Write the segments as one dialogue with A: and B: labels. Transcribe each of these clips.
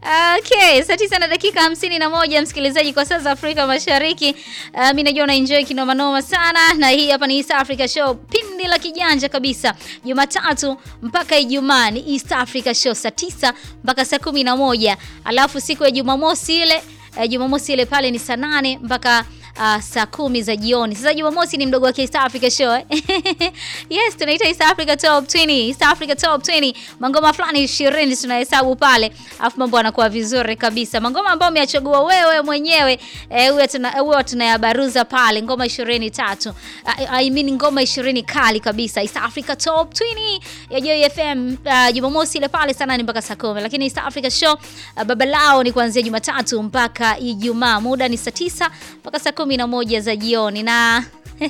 A: Okay, saa tisa na dakika hamsini na moja msikilizaji, kwa saa za Afrika Mashariki. Uh, mi najua una enjoy kinoma noma sana, na hii hapa ni East Africa Show, pindi la kijanja kabisa, Jumatatu mpaka Ijumaa ni East Africa Show saa tisa mpaka saa kumi na moja alafu siku ya Jumamosi ile uh, Jumamosi ile pale ni saa nane mpaka Uh, saa kumi za jioni. Sasa Jumamosi ni mdogo wa East Africa Show eh? Yes, tunaita East Africa Top 20, East Africa Top 20. Mangoma fulani 20 tunahesabu pale. Alafu mambo yanakuwa vizuri kabisa. Mangoma ambayo umeyachagua wewe mwenyewe eh, huwa tuna huwa tunayabaruza pale ngoma 23. Uh, I mean ngoma 20 kali kabisa. East Africa Top 20 ya Joy FM uh, Jumamosi ile pale sana ni mpaka saa 10. Lakini East Africa Show uh, baba lao ni kuanzia Jumatatu mpaka Ijumaa. Muda ni saa 9 mpaka saa kumi na moja za jioni na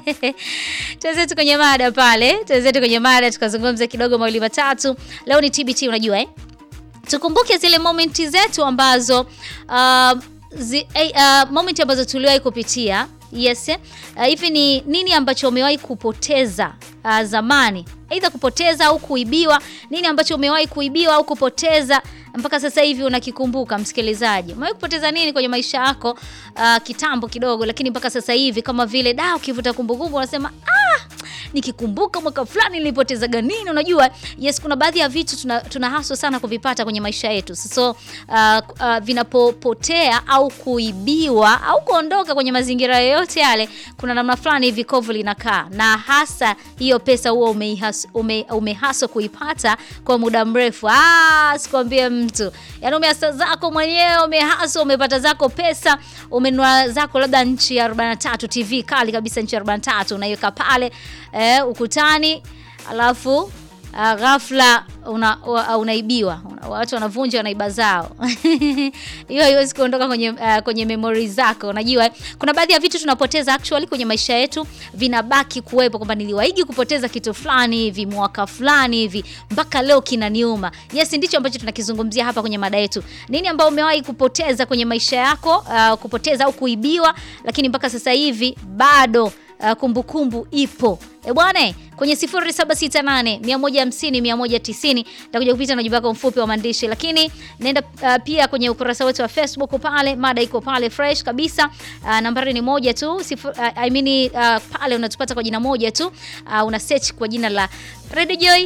A: tuenzetu kwenye mada pale, tuenzetu kwenye mada tukazungumza kidogo mawili matatu. Leo ni TBT, unajua eh? Tukumbuke zile momenti zetu ambazo uh, zi, uh, momenti ambazo tuliwahi kupitia yes hivi uh, ni nini ambacho umewahi kupoteza uh, zamani, aidha kupoteza au kuibiwa. Nini ambacho umewahi kuibiwa au kupoteza mpaka sasa hivi unakikumbuka? Msikilizaji, umewahi kupoteza nini kwenye maisha yako uh, kitambo kidogo, lakini mpaka sasa hivi kama vile da, ukivuta kumbukumbu unasema ah, nikikumbuka mwaka fulani nilipotezaga nini. Unajua, yes, kuna baadhi ya vitu tuna, tuna haswa sana kuvipata kwenye maisha yetu so uh, uh, vinapopotea au kuibiwa au kuondoka kwenye mazingira yoyote yale, kuna namna fulani hivi kovu linakaa, na hasa hiyo pesa huwa umehaswa ume, ume kuipata kwa muda mrefu. Ah, sikwambie mtu, yaani umeasa zako mwenyewe, umehaswa, umepata zako pesa, umenunua zako labda nchi ya 43 TV kali kabisa, nchi ya 43 unaiweka pale eh, ukutani alafu Uh, ghafla una, uh, unaibiwa una, watu wanavunja wanaiba zao hiyo haiwezi kuondoka kwenye, uh, kwenye memory zako. Unajua kuna baadhi ya vitu tunapoteza actually kwenye maisha yetu, vinabaki kuwepo kwamba niliwaigi kupoteza kitu fulani hivi mwaka fulani hivi mpaka leo kinaniuma. Yes, ndicho ambacho tunakizungumzia hapa kwenye mada yetu. Nini ambao umewahi kupoteza kwenye maisha yako, uh, kupoteza au kuibiwa, lakini mpaka sasa hivi bado kumbukumbu kumbu ipo. E bwana, kwenye 0768 150 190 nitakuja kupita na ujumbe wako mfupi wa maandishi, lakini nenda uh, pia kwenye ukurasa wetu wa Facebook pale, mada iko pale fresh kabisa. Uh, nambari ni moja tu sifur, uh, I mean, uh, pale unatupata kwa jina moja tu uh, una search kwa jina la Radio Joy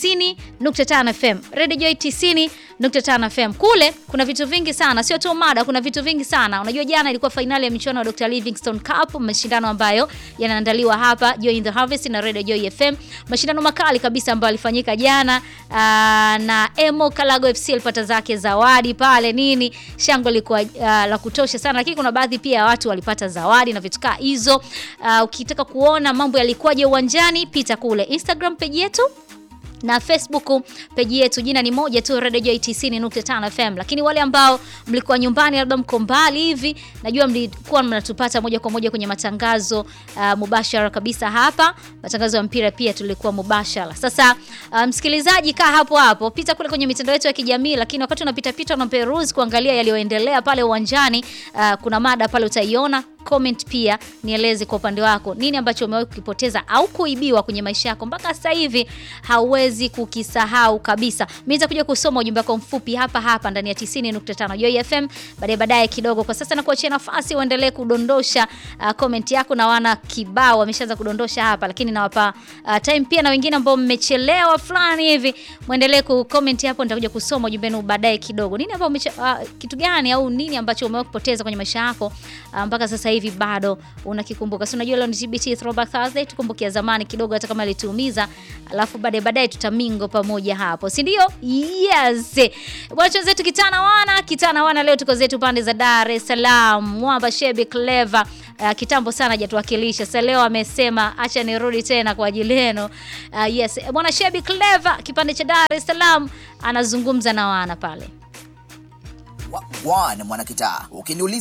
A: 90.5 FM, Radio Joy 90.5 FM. Kule kuna vitu vingi sana, sio tu mada, kuna vitu vingi sana. Unajua jana ilikuwa fainali ya michuano ya Dr. Livingstone Cup, mashindano ambayo yanaandaliwa hapa Joy in the Harvest na Radio Joy FM, mashindano makali kabisa ambayo alifanyika jana. Aa, na Emo Kalago FC alipata zake zawadi pale, nini shangwe lilikuwa uh, la kutosha sana, lakini kuna baadhi pia ya watu walipata zawadi na vitu kaa hizo. Uh, ukitaka kuona mambo yalikuwaje uwanjani, pita kule Instagram page yetu na Facebook peji yetu, jina ni moja tu, Radio Joy 90.5 FM. Lakini wale ambao mlikuwa nyumbani, labda mko mbali hivi, najua mlikuwa mnatupata moja kwa moja kwenye matangazo uh, mubashara kabisa hapa, matangazo ya mpira pia tulikuwa mubashara. Sasa uh, msikilizaji, kaa hapo hapo, pita kule kwenye mitandao yetu ya kijamii, lakini wakati unapita pita na peruse kuangalia yaliyoendelea pale uwanjani, uh, kuna mada pale utaiona comment pia nieleze kwa upande wako nini ambacho umewahi kukipoteza au kuibiwa kwenye maisha yako mpaka sasa hivi hauwezi kukisahau kabisa. Mimi nitakuja kusoma ujumbe wako mfupi hapa hapa ndani ya 90.5 Joy FM baadaye baadaye kidogo. Kwa sasa nakuachia nafasi uendelee kudondosha uh, comment yako, na wana kibao wameshaanza kudondosha hapa, lakini nawapa uh, time pia na wengine ambao mmechelewa fulani hivi muendelee ku comment hapo, nitakuja kusoma ujumbe wenu baadaye kidogo. Nini ambao uh, kitu gani au nini ambacho umewahi kupoteza kwenye maisha yako uh, mpaka sasa hivi bado unakikumbuka. Si unajua leo ni TBT Throwback Thursday, tukumbukia zamani kidogo, hata kama ilituumiza, alafu baadaye baadaye tutamingo pamoja hapo, si ndio? Yes bwana, zetu kitana wana kitana wana, leo tuko zetu pande za Dar es Salaam. Mwamba Shebi Clever uh, kitambo sana hajatuwakilisha. Sasa leo amesema acha nirudi tena kwa ajili yenu. Uh, yes bwana Shebi Clever kipande cha Dar es Salaam anazungumza na wana pale
B: Wana mwana kitaa ukiniuliza